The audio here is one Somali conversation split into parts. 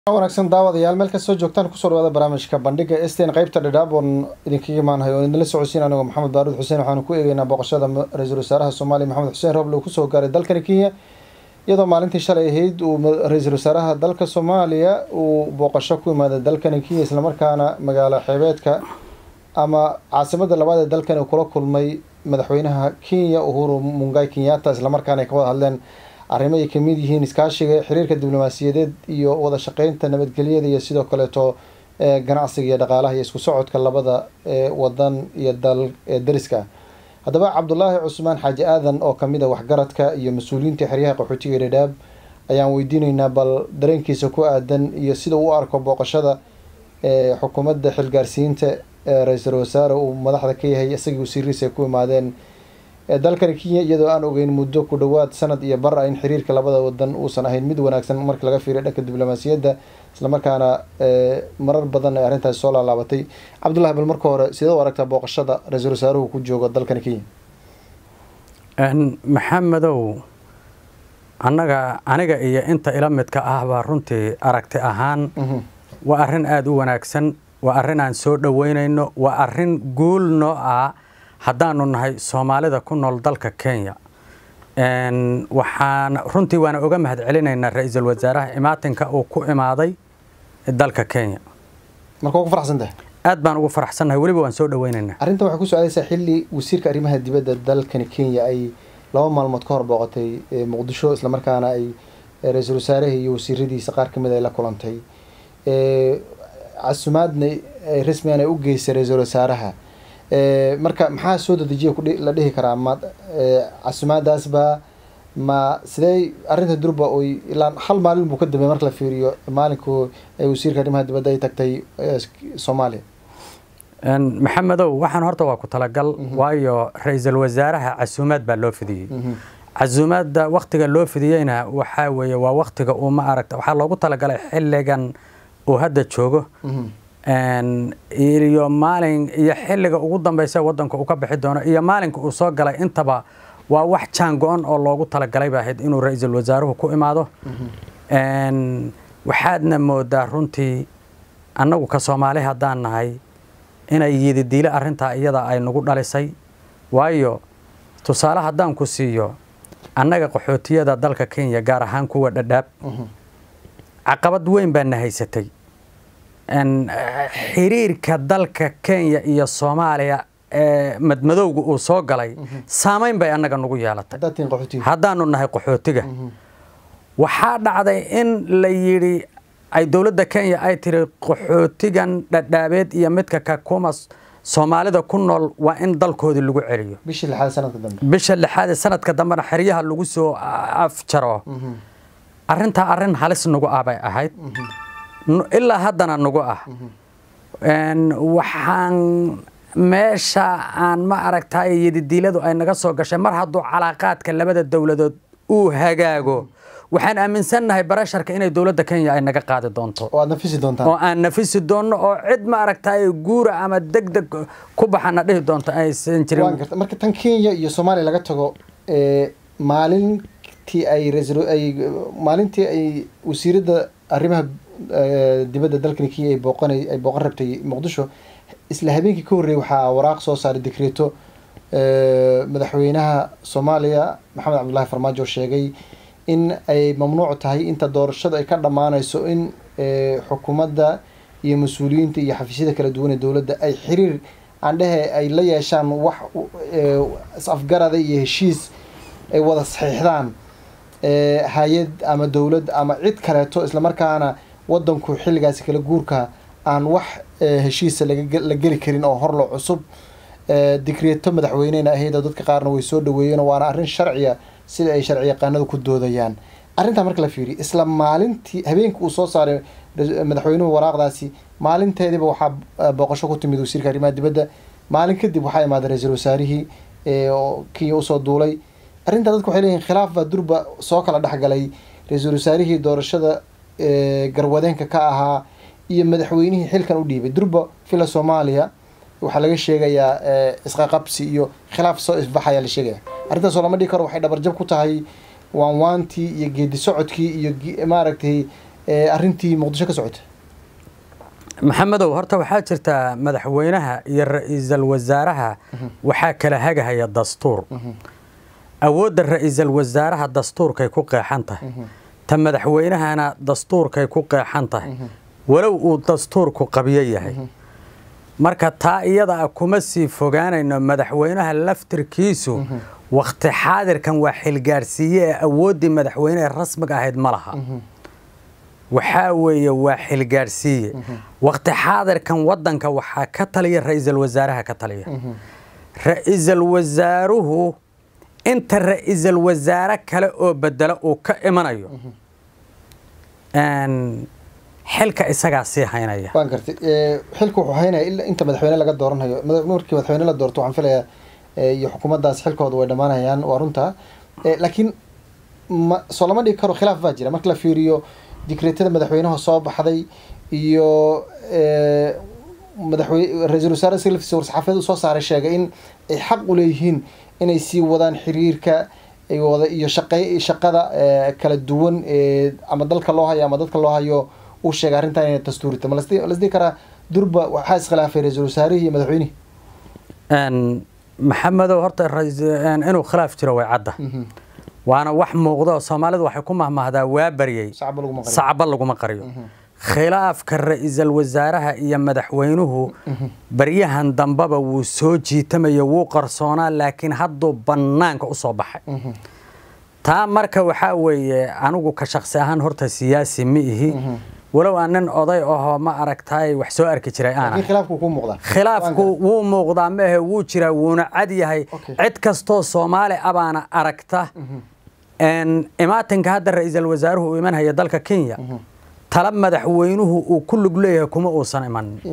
wanaagsan daawadayaal meel kastoo joogtaan kusoo dhawaada barnaamijka bandhiga stan qeybta dhadhaab oon idinkaga imaanahay oo idinla socodsiin anigoo maxamed baaruud xuseen waxaanu ku eegeynaa booqashada ra-iisul wasaaraha soomaaliya maxamed xuseen roble uu kusoo gaaray dalkani kenya iyadoo maalintii shalay ahayd uu ra-iisul wasaaraha dalka soomaaliya uu booqasho ku imaaday dalkani kenya islamarkaana magaalo xeebeedka ama caasimada labaad ee dalkani uu kula kulmay madaxweynaha kenya uhuru mungai kenyatta islamarkaana ay ka wada hadleen arrimo ay kamid yihiin iskaashiga xiriirka diblomaasiyadeed iyo wada shaqeynta nabadgelyada iyo sidoo kaleeto ganacsiga iyo dhaqaalaha iyo isku socodka labada wadan iyo dal ee dariska haddaba cabdulaahi cusmaan xaaji aadan oo kamid a waxgaradka iyo mas-uuliyiinta xeryaha qaxootiga dhadhaab ayaan weydiineynaa bal dareenkiisa ku aadan iyo sida uu u arko booqashada xukuumadda xilgaarsiinta ee ra-iisul wasaare uu madaxda ka yahay isagii wasiirihiisa ay ku imaadeen dalkani kenya iyadoo aan ogeyn muddo ku dhowaad sanad iyo bar a in xiriirka labada wadan uusan ahayn mid wanaagsan marka laga fiiriyo dhanka diblomaasiyadda islamarkaana marar badan ay arrintaasi soo laalaabatay cabdullahi bal marka hore sidee u aragtaa booqashada ra-iisul wasaaruhu ku joogo dalkani kenya maxamedow annaga aniga iyo inta ila midka ah baa runtii aragti ahaan waa arrin aada u wanaagsan waa arrin aan soo dhoweynayno waa arrin guul noo ah haddaanu nahay soomaalida ku nool dalka kenya waxaan runtii waana oga mahad celinaynaa ra-iisul wasaaraha imaatinka uu ku imaaday dalka kenya marka waa ku faraxsantahay aad baan ugu faraxsannahay weliba waan soo dhoweynaynaa arrintan waxay ku socdaysaa xilli wasiirka arrimaha dibadda dalkani kenya ay laba maalmood ka hor booqatay muqdisho islamarkaana ay ra-iisul wasaaraha iyo wasiiradiisa qaar kamid ay la kulantay casumaadna rasmigan ay u geysay ra-iisul wasaaraha marka maxaa soo dadejiya la dhihi karaa ma casumaadaasba ma sidee arrinta durba oy ilaa hal maalin buu ka dambeey marka la fiiriyo maalinku ay wasiirka arrimaha dibadda ay tagtay soomaaliya maxamedow waxaan horta waa ku talagal waayo ra-iisul wasaaraha casuumaad baa loo fidiyey casuumaadda waktiga loo fidiyeyna waxaa weeye waa waktiga uu ma aragta waxaa loogu talagalay xilligan uu hadda joogo iyo maalin iyo xilliga ugu dambeysa wadanka uu ka bixi doono iyo maalinka uu soo galay intaba waa wax jaan go-an oo loogu talagalay ba ahayd inuu ra-iisul wasaaruhu ku imaado waxaadna moodaa runtii annagu ka soomaali haddaan nahay inay yididiile arrintaa iyada ay nagu dhalisay waayo tusaale haddaan ku siiyo annaga qaxootiyada dalka kenya gaar ahaan kuwa dhadhaab caqabad weyn baa na haysatay xiriirka dalka kenya iyo soomaaliya ee madmadowga uu soo galay saamayn bay annaga nagu yeelatay haddaanu nahay qaxootiga waxaa dhacday in la yidhi ay dowladda kenya ay tiri qaxootigan dhadhaabeed iyo midka kakuma soomaalida ku nool waa in dalkoodii lagu celiyo bisha lixaad ee sanadka dambena xeryaha lagu soo afjaro arrintaa arrin halis nagu ah bay ahayd ilaa haddana nagu ah waxaan meesha aan ma aragtay yadidiiladu ay naga soo gashay mar hadduu calaaqaadka labada dowladood uu hagaago waxaan aaminsannahay barasharka inay dowladda kenya ay naga qaadi doonto oo aan nafisi doonno oo cid ma aragtay guura ama deg deg ku baxana dhihi doonto aysan jirin marka tan kenya iyo soomaaliya laga tago maalintii ay ay maalintii ay wasiiradda arrimaha dibadda dalkani kenya ay booqana ay booqan rabtay muqdisho isla habeenkii ka horreeyay waxaa waraaq soo saaray dekreeto madaxweynaha soomaaliya maxamed cabdullaahi farmaajo sheegay in ay mamnuuc tahay inta doorashada ay ka dhammaanayso in xukuumadda iyo mas-uuliyiinta iyo xafiisyada kala duwan ee dowladda ay xiriir aan dhehe ay la yeeshaan wax is-afgarada iyo heshiis ay wada saxiixdaan hay-ad ama dowlad ama cid kaleeto islamarkaana wadanku xilligaasi kala guurka aan wax heshiisa la geli karin oo horlo cusub dikreeto madaxweynena ahayd oo dadka qaarna way soo dhaweeyeen waana arrin sharciya sida ay sharci yaqaanadu ku doodayaan arrintaa marka la fiiriyo isla maalintii habeenka uu soo saaray madaxweynuhu waraaqdaasi maalinteediba waxaa booqasho ku timid wasiirka arrimaha dibadda maalin kadib waxaa imaaday ra-iisul wasaarihii oo kenya usoo duulay arrintaa dadku waxay leeyihin khilaaf baa durba soo kala dhexgalay ra-iisul wasaarihii doorashada garwadeenka ka ahaa iyo madaxweynihii xilkan u dhiibay durba villa soomaaliya waxaa laga sheegayaa isqaqabsi iyo khilaaf soo ifbaxayaa la sheegaya arrintaasoo lama dhigi karo waxay dhabarjab ku tahay waanwaantii iyo geedi socodkii iyo maaragtay arrintii muqdisho ka socota maxamedow horta waxaa jirta madaxweynaha iyo ra-iisul wasaaraha waxaa kala hagahaya dastuur awoodda ra-iisul wasaaraha dastuurkay ku qeexan tahay ta madaxweynahana dastuurkay ku qeexan tahay walow uu dastuurku qabyo yahay marka taa iyada a kuma sii fogaanayno madaxweynaha laftirkiisu wakhti xaadirkan waa xilgaadhsiiye ee awooddii madaxweynehe rasmiga ahayd ma laha waxaa weeye waa xilgaadhsiiye wakhti xaadirkan waddanka waxaa ka taliya ra-iisul wasaaraha ka taliya ra-iisul wasaaruhu inta ra-iisul wasaare kale oo bedelo uu ka imanayo xilka isagaa sii haynaya waan gartay xilka wuxuu haynaya ilaa inta madaxweyne laga dooranayo markii madaxweyne la doorto waxaan filayaa iyo xukuumaddaas xilkooda way dhammaanayaan waa runta laakiin ma soo lama dhigi karo khilaaf baa jira marka la fiiriyo dikreetada madaxweynaha soo baxday iyo madaxweyne ra-iisul wasaare silfis war-saxaafiyad uu soo saaray sheegay in ay xaq u leeyihiin inay sii wadaan xiriirka wada iyo shaqey shaqada kala duwan ama dalka loo hayo ama dadka loo hayo uu sheegay arrintan inay dastuurita ma lasdhihi karaa durba waxaa iskhilaafay ra-iisul wasaarihii iyo madaxweynihii maxamedow horta inuu khilaaf jiro way cadda waana wax muuqdo soomaalidu waxay ku mahmahdaa waa baryey sacba laguma qariyo khilaafka ra-iisul wasaaraha iyo madaxweynuhu baryahan dambeba wuu soo jiitamaya wuu qarsoonaa laakiin hadduu bannaanka u soo baxay taa marka waxaa weeye anigu ka shaqsi ahaan horta siyaasi ma ihi walow aan nin oday ahoo ma aragtaay wax soo arki jiray aana khilaafku wuu muuqdaa maahe wuu jiraa wuuna cad yahay cid kastoo soomaali abaana aragta imaatinka hadda ra-iisul wasaaruhu uu imanhaya dalka kenya tala madaxweynuhu uu ku lug leeyahay kuma uusan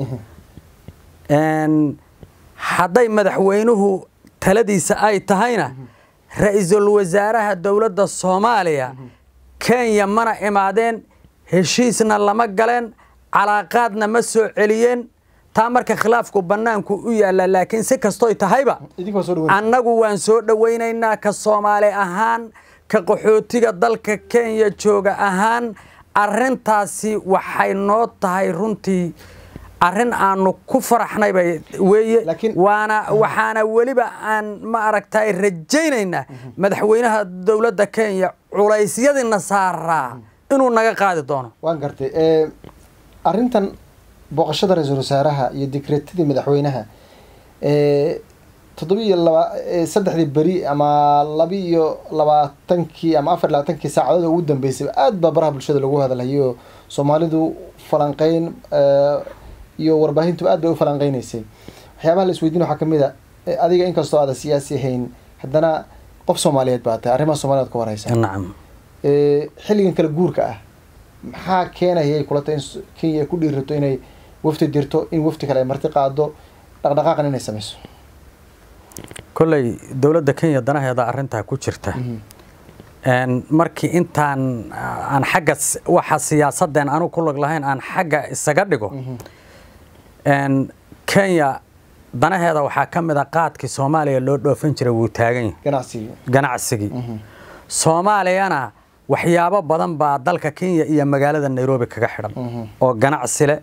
imanin hadday madaxweynuhu taladiisa ay tahayna ra-iisul wasaaraha dowladda soomaaliya kenya mana imaadeen heshiisna lama galeen calaaqaadna ma soo celiyeen taa marka khilaafku bannaanku u yaalla laakiin si kastoy tahayba annagu waan soo dhowaynaynaa ka soomaali ahaan ka qaxootiga dalka kenya jooga ahaan arrintaasi waxay noo tahay runtii arrin aanu ku faraxnayba weeye waana waxaana weliba aan ma aragtay rajaynaynaa madaxweynaha dowladda kenya culaysyadiina saaraa inuu naga qaadi doono waan gartay arrintan booqashada ra-iisul wasaaraha iyo dikreetadii madaxweynaha toddoba iyo laba saddexdii beri ama laba iyo labaatankii ama afar labaatankii saacadood ugu dambeysay aad baa baraha bulshada lagu hadalhayay oo soomaalidu falanqeyn iyo warbaahintu aad bay u falanqeynaysay waxyaabaha la isweydiin waxaa kamid a adiga inkastoo aadan siyaasi ahayn haddana qof soomaaliyeed baa tahay arrimaha soomaliyeed ka wareysa nacam xilligan kala guurka ah maxaa keenayay kulata in kenya ay ku dhiirato inay wafti dirto in wafti kale ay marti qaado dhaqdhaqaaqan inay sameyso kolley dowladda kenya danaheeda arrintaa ku jirta markii intaan aan xagga waxa siyaasadeen anu ku log lahayn aan xagga isaga dhigo kenya danaheeda waxaa ka mid a qaadkii soomaaliya loo dhoofin jiray wuu taagan yahay ganacsigii ganacsigii soomaaliyana waxyaabo badan baa dalka kenya iyo magaalada nairobi kaga xidhan oo ganacsi leh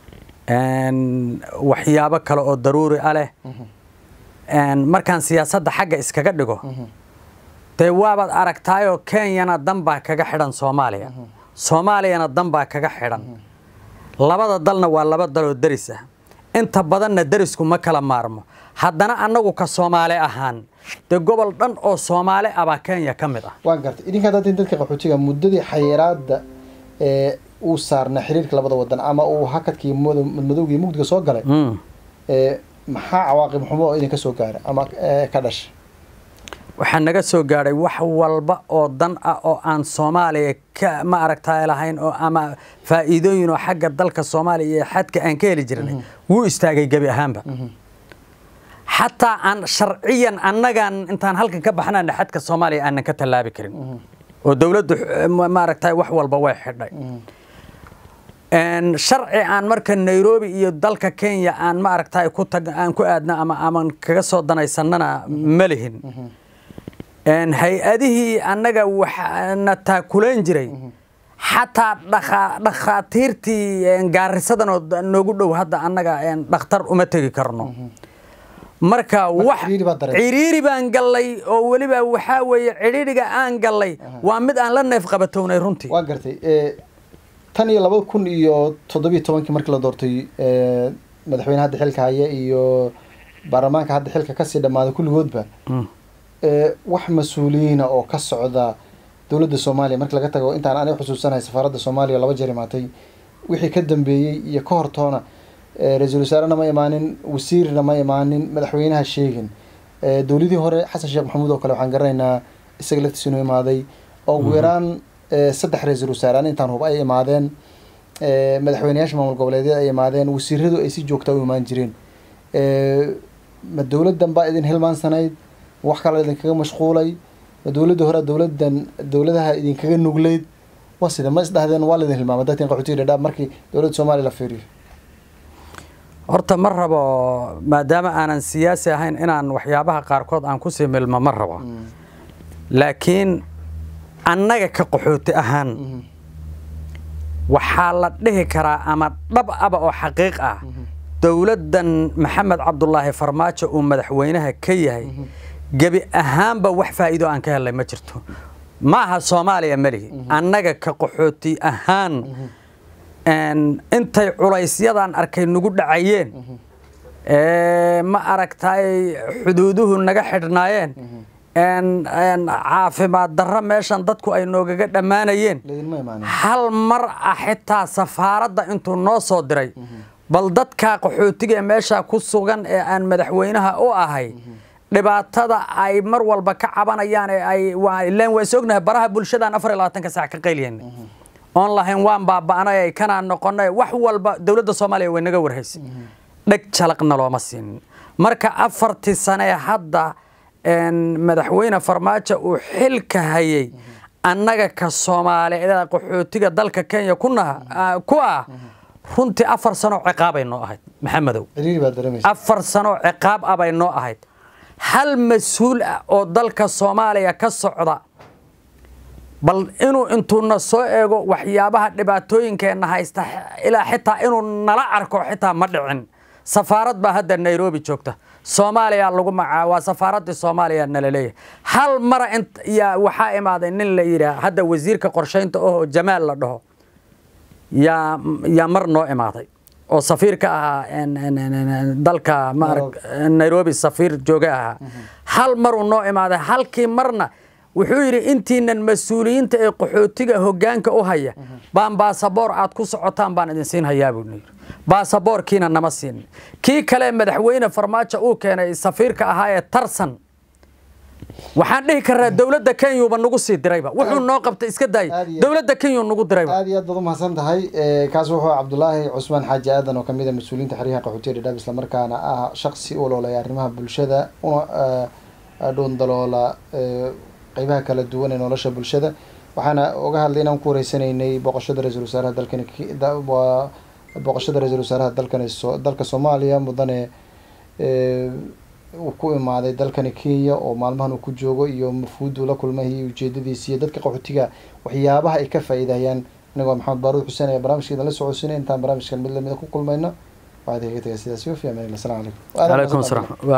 waxyaabo kale oo daruuri a leh markaan siyaasadda xagga iskaga dhigo dee waabaad aragtaayoo kenyana danbaa kaga xidhan soomaaliya soomaaliyana danbaa kaga xidhan labada dalna waa laba daloo deris ah inta badanna derisku ma kala maarmo haddana annagu ka soomaali ahaan dee gobol dhan oo soomaali abaa kenya ka mid ah waan gartay idinka haddaad dadka qaxootiga muddadii xayiraadda ee uu saarnaa xiriirka labada wadan ama uu hakadkii madmadowgii mugdiga soo galay maxaa cawaaqib xumo oo idinka soo gaara ama ka dhasha waxaa naga soo gaadhay wax walba oo dan ah oo aan soomaaliya ka ma aragtaa lahayn oo ama faa'iidooyin oo xagga dalka soomaaliya iyo xadka aan ka heli jirnay wuu istaagay gebi ahaanba xataa aan sharciyan annagaan intaan halkan ka baxnana xadka soomaaliya aanan ka tallaabi karin oo dowladdu maaragtay wax walba way xidhay sharci aan marka nairobi iyo dalka kenya aan ma aragtay ku tag aan ku aadna ama aman kaga soo danaysanana ma lihin hay-adihii annaga waxna taakulayn jiray xataa dhakhaatiirtii gaarisadan oo noogu dhow hadda annaga dhakhtar uma tegi karno marka wax ciriiri baan gallay oo weliba waxaa weeye cidhiidhiga aan gallay waa mid aan la neef qabatownay runtii waa gartay tan iyo labada kun iyo toddobiyo tobankii markii la doortay madaxweyne hadda xilka haya iyo baarlamaanka hadda xilka kasii dhammaaday kulligoodba wax mas-uuliyiina oo ka socda dowladda soomaaliya markii laga tago intaan aniga xusuusanahay safaaradda soomaaliya laba jeer imaatay wixii ka dambeeyey iyo ka hortoona ra-iisul wasaarena ma imaanin wasiirna ma imaanin madaxweynaha sheegin dowladii hore xasan sheekh maxamuud oo kale waxaan garanaynaa isaga laftiisa inuu imaaday oo ugu yaraan saddex ra-iisul wasaare an intaan hub ay imaadeen madaxweyneyaasha maamul goboleedyada ay imaadeen wasiiradu ay si joogtaa u imaan jireen ma dowladdan baa idin hilmaansanayd wax kale idinkaga mashquulay ma dowladda hore dowladan dowladaha idinkaga nugleyd waa sida ma isdhahdeen waa laidin hilmaamay dadkan qaxootiga dhadhaab markii dowladda soomaaliya la fiiriyo horta ma rabo maadaama aanan siyaasi ahayn inaan waxyaabaha qaarkood aan kusii milmo ma rabo laakiin annaga ka qaxooti ahaan waxaa la dhihi karaa ama dhab aba oo xaqiiq ah dowladdan maxamed cabdulaahi farmaajo uu madaxweynaha ka yahay gebi ahaanba wax faa'iido aan ka helnay ma jirto ma aha soomaaliya melihi annaga ka qaxooti ahaan intay culaysyadan arkay nagu dhacayeen ma aragtay xuduuduhu naga xidhnaayeen caafimaad darro meeshan dadku ay noogaga dhammaanayeen hal mar ah xitaa safaaradda intuu noo soo diray bal dadka qaxootiga ee meesha ku sugan ee aan madaxweynaha u ahay dhibaatada ay mar walba ka cabanayaan ee ay ilaan waa is ognahay baraha bulshadaan afar iyo labaatanka saac ka qayliyeen oon lahayn waan baaba'nay ay kanaan noqonay wax walba dowladda soomaaliya way naga warhaysay dheg jalaqna looma siinin marka afartii sane hadda madaxweyne farmaajo uu xilka hayay annaga ka soomaaliyeed qaxootiga dalka kenya ku ah runtii afar sanoo ciqaabay noo ahayd maxamedow afar sanoo ciqaab ah bay noo ahayd hal mas-uul ah oo dalka soomaaliya ka socda bal inuu intuuna soo eego waxyaabaha dhibaatooyinkeenna haysta ilaa xitaa inuu nala arko xitaa ma dhicin safaarad baa hadda nairobi joogta soomaaliya lagu macaa waa safaaraddii soomaaliya nala leeyahay hal mara yaa waxaa imaaday nin la yidhaah hadda wasiirka qorshaynta oo jamaal la dhaho yaa yaa mar noo imaaday oo safiir ka ahaa dalka nairobi safiir jooga ahaa hal maruu noo imaaday halkii marna wuxuu yidhi intiinan mas-uuliyiinta ee qaxootiga hoggaanka u haya baan baasaboor aad ku socotaan baan idin siin hayaa buu yidhi baasaboorkiina nama siinin kii kale madaxweyne farmaajo uu keenay safiirka ahaa ee tarsan waxaan dhihi karnaa dowladda kenyuba nagu sii dirayba wuxuu noo qabtay iska daaya dowladda kenyu nagu dirayba aad iyo aad baad umahadsan tahay kaas wuxuu cabdulaahi cusmaan xaaji aadan oo kamid a mas-uuliyiinta xeryaha qaxootiga dhadhaab islamarkaana ah shaksi u oloolaya arrimaha bulshada una dhuundaloola qeybaha kala duwan ee nolosha bulshada waxaana oga hadlay inaan ku wareysanaynay booqashada ra-iisul wasaaraha dalkani waa booqashada ra-iisul wasaaraha dalkani dalka soomaaliya mudane uu ku imaaday dalkani kenya oo maalmahan uu ku joogo iyo mafuuduu la kulmay iyo ujeedadiisi iyo dadka qaxootiga waxyaabaha ay ka faa'iidayaan anigoo maxamed baaruud xuseen ayaa barnaamijka idinla socodsiinay intaan barnaamijkan mid lamida ku kulmayno waxaad kaga tagay sidaas yofi amaan asalamu calaykum calaykum asalaam